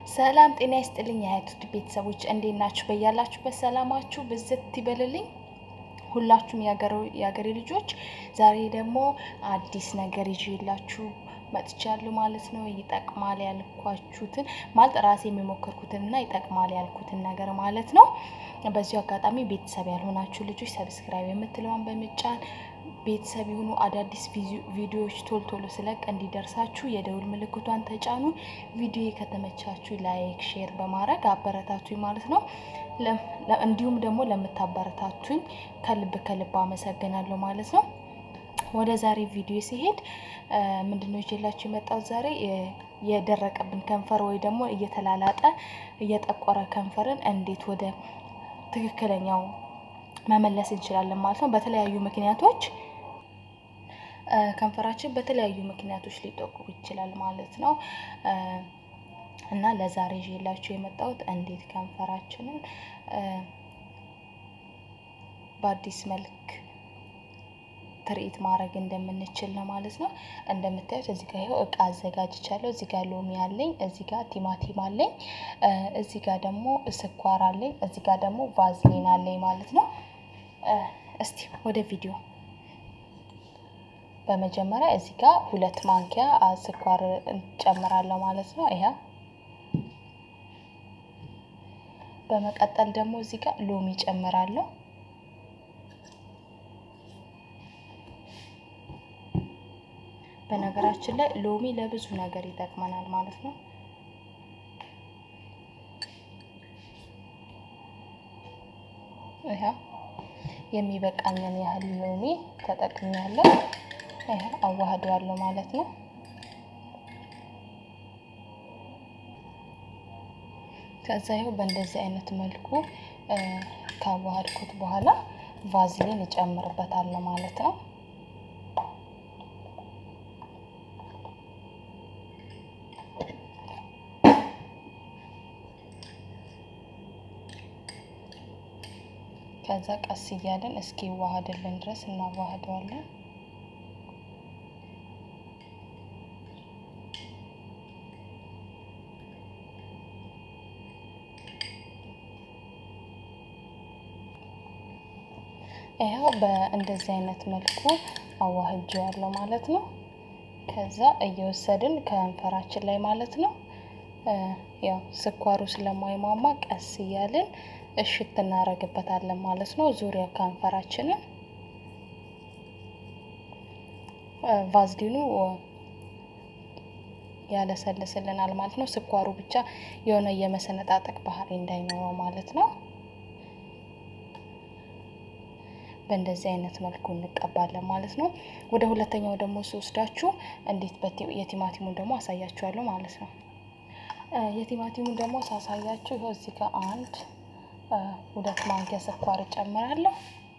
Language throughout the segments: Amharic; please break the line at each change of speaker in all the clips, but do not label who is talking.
ሰላም ጤና ይስጥልኝ የሀያቱት ቤተሰቦች እንዴት ናችሁ? በያላችሁበት ሰላማችሁ ብዝት ይበልልኝ። ሁላችሁም የሀገሬ ልጆች ዛሬ ደግሞ አዲስ ነገር ይዤላችሁ መጥቻለሁ ማለት ነው። ይጠቅማል ያልኳችሁትን ማለት ራሴ የሚሞከርኩትን እና ይጠቅማል ያልኩትን ነገር ማለት ነው። በዚሁ አጋጣሚ ቤተሰብ ያልሆናችሁ ልጆች ሰብስክራይብ የምትለዋን በምጫን ቤተሰብ የሆኑ አዳዲስ ቪዲዮዎች ቶሎ ቶሎ ስለቅ እንዲደርሳችሁ የደውል ምልክቷን ተጫኑ። ቪዲዮ ከተመቻችሁ ላይክ፣ ሼር በማድረግ አበረታቱኝ ማለት ነው። እንዲሁም ደግሞ ለምታበረታቱኝ ከልብ ከልብ አመሰግናለሁ ማለት ነው። ወደ ዛሬ ቪዲዮ ሲሄድ ምንድነው ይዤላችሁ የመጣሁት ዛሬ የደረቀብን ከንፈር ወይ ደግሞ እየተላላጠ እየጠቆረ ከንፈርን እንዴት ወደ ትክክለኛው መመለስ እንችላለን ማለት ነው። በተለያዩ ምክንያቶች ከንፈራችን በተለያዩ ምክንያቶች ሊጠቁር ይችላል ማለት ነው። እና ለዛሬ ይዤላችሁ የመጣሁት እንዴት ከንፈራችንን በአዲስ መልክ ትርኢት ማድረግ እንደምንችል ነው ማለት ነው። እንደምታዩት እዚህ ጋር ይኸው እቃ አዘጋጅቻለሁ። እዚህ ጋር ሎሚ አለኝ፣ እዚህ ጋር ቲማቲም አለኝ፣ እዚህ ጋር ደግሞ ስኳር አለኝ፣ እዚህ ጋር ደግሞ ቫዝሊን አለኝ ማለት ነው። እስቲ ወደ ቪዲዮ በመጀመሪያ እዚህ ጋር ሁለት ማንኪያ ስኳር እንጨምራለሁ ማለት ነው። ይሄ በመቀጠል ደግሞ እዚህ ጋር ሎሚ ጨምራለሁ። በነገራችን ላይ ሎሚ ለብዙ ነገር ይጠቅመናል ማለት ነው። ይሄ የሚበቃኝን ያህል ሎሚ ተጠቅሜያለሁ። ይሄ አዋህደዋለሁ ማለት ነው። ከዛ ይኸው በእንደዚህ አይነት መልኩ ካዋሃድኩት በኋላ ቫዝሊን እጨምርበታለሁ ማለት ነው። ከዛ ቀስ እያለን እስኪ ዋሃድልን ድረስ እናዋህደዋለን። ይኸው በእንደዚህ አይነት መልኩ አዋህጄዋለሁ ማለት ነው። ከዛ እየወሰድን ከንፈራችን ላይ ማለት ነው ያው ስኳሩ ስለማይሟማ ቀስ እያልን እሽት እናደርግበታለን ማለት ነው። ዙሪያ ከንፈራችንን ቫዝሊኑ ያለሰልስልናል ማለት ነው። ስኳሩ ብቻ የሆነ የመሰነጣጠቅ ባህሪ እንዳይኖረው ማለት ነው። በእንደዚህ አይነት መልኩ እንቀባለን ማለት ነው። ወደ ሁለተኛው ደግሞ ስወስዳችሁ እንዴት የቲማቲሙን ደግሞ አሳያችኋለሁ ማለት ነው። የቲማቲሙን ደግሞ ሳሳያችሁ ይኸው እዚህ ጋር አንድ ሁለት ማንኪያ ስኳር እጨምራለሁ።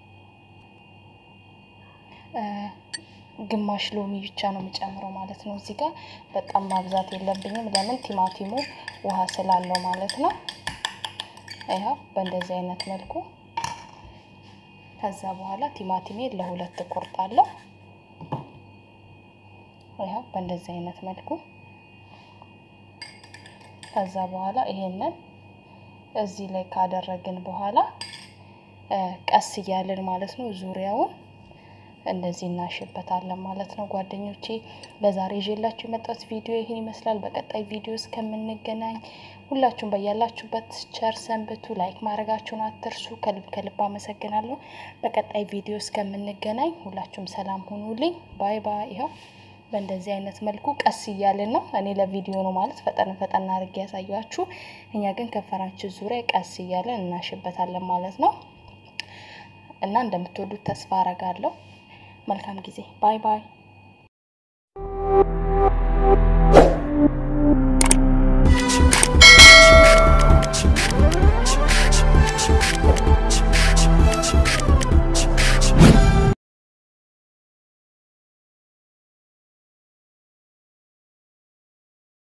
ግማሽ ሎሚ ብቻ ነው የምጨምረው ማለት ነው። እዚህ ጋር በጣም ማብዛት የለብኝም ለምን ቲማቲሙ ውሃ ስላለው ማለት ነው። ይኸው በእንደዚህ አይነት መልኩ ከዛ በኋላ ቲማቲሜ ለሁለት እቆርጣለሁ። ይኸው በእንደዚህ አይነት መልኩ ከዛ በኋላ ይሄንን እዚህ ላይ ካደረግን በኋላ ቀስ እያልን ማለት ነው ዙሪያውን እንደዚህ እናሽበታለን ማለት ነው። ጓደኞቼ ለዛሬ ይዤላችሁ የመጣሁት ቪዲዮ ይህን ይመስላል። በቀጣይ ቪዲዮ እስከምንገናኝ ሁላችሁም በያላችሁበት ቸር ሰንብቱ። ላይክ ማድረጋችሁን አትርሱ። ከልብ ከልብ አመሰግናለሁ። በቀጣይ ቪዲዮ እስከምንገናኝ ሁላችሁም ሰላም ሁኑልኝ። ባይ ባይ። ይኸው በእንደዚህ አይነት መልኩ ቀስ እያልን ነው። እኔ ለቪዲዮ ነው ማለት ፈጠን ፈጠን አድርጌ ያሳያችሁ። እኛ ግን ከንፈራችን ዙሪያ ቀስ እያለን እናሽበታለን ማለት ነው እና እንደምትወዱት ተስፋ አረጋለሁ። መልካም ጊዜ። ባይ ባይ።